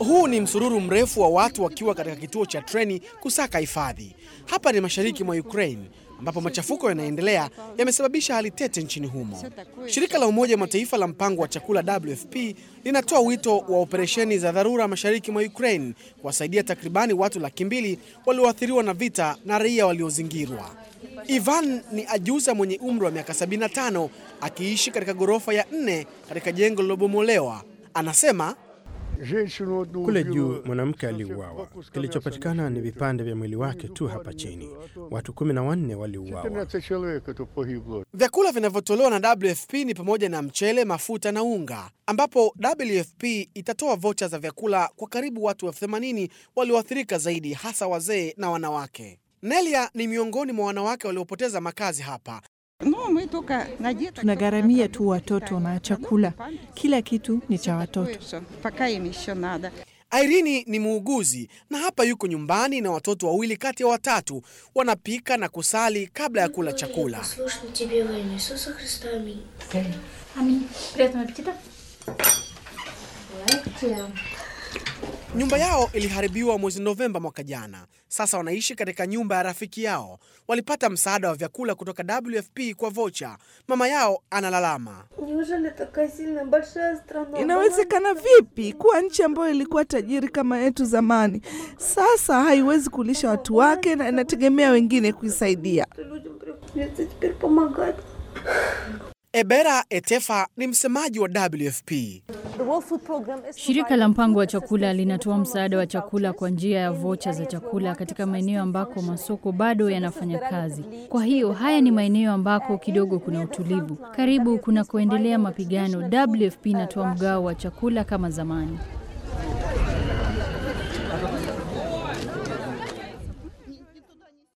Huu ni msururu mrefu wa watu wakiwa katika kituo cha treni kusaka hifadhi. Hapa ni mashariki mwa Ukraine ambapo machafuko yanaendelea yamesababisha hali tete nchini humo. Shirika la Umoja wa Mataifa la mpango wa chakula WFP linatoa wito wa operesheni za dharura mashariki mwa Ukraine kuwasaidia takribani watu laki mbili walioathiriwa na vita na raia waliozingirwa. Ivan ni ajuza mwenye umri wa miaka 75 akiishi katika ghorofa ya nne katika jengo lilobomolewa. Anasema Kule juu mwanamke aliuawa. Kilichopatikana ni vipande vya mwili wake tu hapa chini. Watu kumi na wanne waliuawa. vyakula vinavyotolewa na WFP ni pamoja na mchele, mafuta na unga, ambapo WFP itatoa vocha za vyakula kwa karibu watu elfu themanini walioathirika zaidi, hasa wazee na wanawake. Nelia ni miongoni mwa wanawake waliopoteza makazi hapa. Tunagharamia tu watoto na chakula, kila kitu ni cha watoto. Irene ni muuguzi na hapa yuko nyumbani na watoto wawili kati ya watatu, wanapika na kusali kabla ya kula chakula. Слушно тебе во имя Иисуса Христа. Аминь. Аминь. Приятного аппетита. Nyumba yao iliharibiwa mwezi Novemba mwaka jana. Sasa wanaishi katika nyumba ya rafiki yao. Walipata msaada wa vyakula kutoka WFP kwa vocha. Mama yao analalama. Неужели такая сильная большая страна? Inawezekana vipi kuwa nchi ambayo ilikuwa tajiri kama yetu zamani sasa haiwezi kulisha watu wake na inategemea wengine kuisaidia? Что людям приходится теперь помогать. Ebera Etefa ni msemaji wa WFP. Shirika la mpango wa chakula linatoa msaada wa chakula kwa njia ya vocha za chakula katika maeneo ambako masoko bado yanafanya kazi. Kwa hiyo haya ni maeneo ambako kidogo kuna utulivu. Karibu kunakoendelea mapigano, WFP inatoa mgao wa chakula kama zamani.